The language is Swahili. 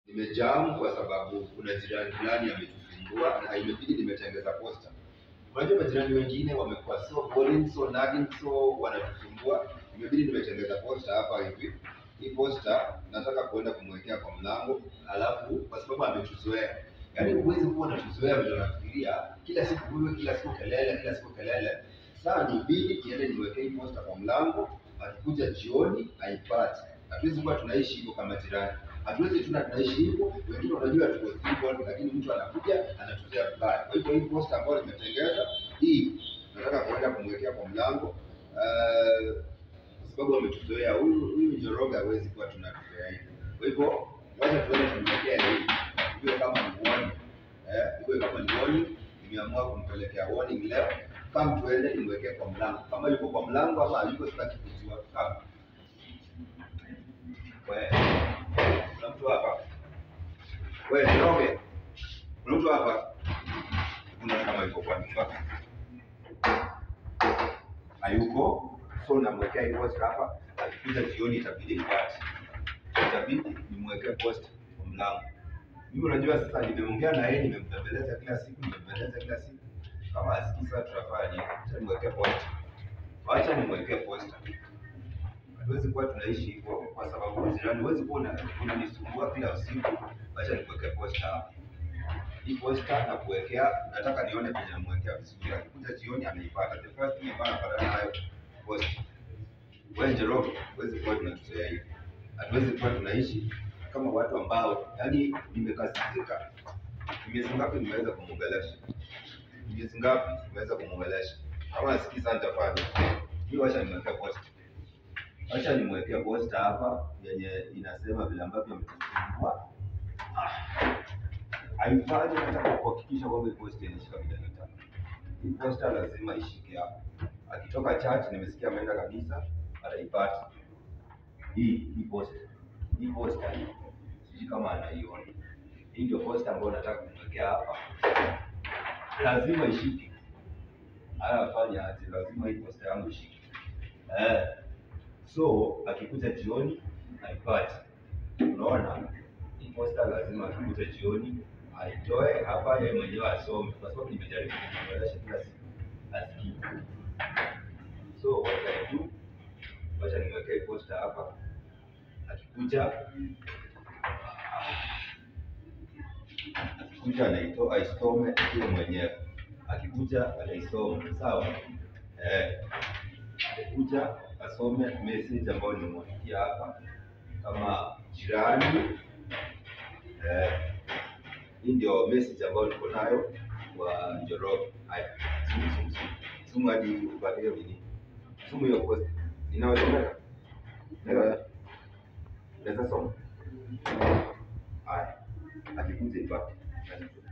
Nimejam kwa sababu kuna jirani fulani ametusumbua na imebidi nimetengeza posta. Unajua majirani wengine wamekuwa so boring, so nagging, so wanatusumbua. Imebidi nimetengeza posta hapa hivi. Hii posta nataka kuenda kumwekea kwa mlango, alafu kwa sababu ametuzoea. Yaani huwezi kuwa unatuzoea vile unafikiria, kila siku wewe, kila siku kelele, kila siku kelele. Sasa nibidi niende niwekee hii posta kwa mlango, akikuja jioni aipate. Hatuwezi kuwa tunaishi hivyo kama jirani. Hatuwezi tuna tunaishi hivyo, wengine wanajua tuko hivyo, lakini mtu anakuja anatuzea vibaya. Kwa hivyo hii posta ambayo nimetengeza hii, nataka kuenda kumwekea kwa mlango eh, kwa sababu ametuzoea. Huyu huyu Njoroge hawezi kuwa tunatuzoea hivi. Kwa hivyo wacha tuende tumwekea hii, iwe kama ni warning eh, iwe kama ni warning. Nimeamua kumpelekea warning leo, kama tuende nimwekee kwa mlango, kama yuko kwa mlango ama hayuko, sitaki kujua kama wewe kuna mtu hapa? Wewe Njoroge, kuna mtu hapa? Kuna kama yuko kwa nyumba hayuko, so namwekea hii post hapa. Akikuja jioni itabidi nipate, itabidi nimwekee post kwa mlango. Mimi unajua sasa, nimeongea na yeye, nimembembeleza kila siku, nimembembeleza kila siku. Kama asikii sasa, tutafanya nini? Acha nimwekee post, acha nimwekee post hatuwezi kuwa tunaishi hivyo kwa sababu jirani, huwezi kuwa una- unanisumbua kila usiku. Acha nikuwekea posta hapa. Hii posta na kuwekea, nataka nione penye namwekea vizuri. Akikuja jioni anaipata. The first thing ambayo anapata nayo posta. Wewe Njoroge, huwezi kuwa tunatuzoea hivi. Hatuwezi kuwa tunaishi kama watu ambao, yaani nimekasirika. Ni Miezi ngapi nimeweza kumwongelesha? Ni Miezi ngapi nimeweza kumwongelesha? Kama asikii sana nitafanya. Hii wacha nimwekea posta. Acha nimwekea posta hapa yenye inasema vile ambavyo ametusumbua. Ah, Haifanyi, nataka kuhakikisha kwamba hii posta inashika vile nataka. Hii posta lazima ishike hapa. Akitoka church, nimesikia ameenda kanisa, ataipata. Hii hii posta, hii posta hii, sijui kama anaiona. Hii ndio posta ambayo nataka kumwekea hapa, lazima ishike. Haya, fanya aje, lazima hii posta yangu ishike eh. So akikuja jioni aipate. Unaona, hii posta lazima akikuja jioni aitoe hapa, yeye mwenyewe asome, kwa sababu nimejaribu kumwelesha kila siku asikii. So what I do, wacha nimwekee posta hapa, akikuja akikuja anaitoa aisome yeye mwenyewe, akikuja anaisoma, sawa eh kuja asome message ambayo nimemwandikia hapa kama jirani. Eh, hii ndio message ambayo niko nayo kwa Njoroge. Haya, sumu sumu sumu sumu hadi upate hiyo nini, sumu hiyo post inawezekana, Naweza- naweza soma. Haya, akikuja ipate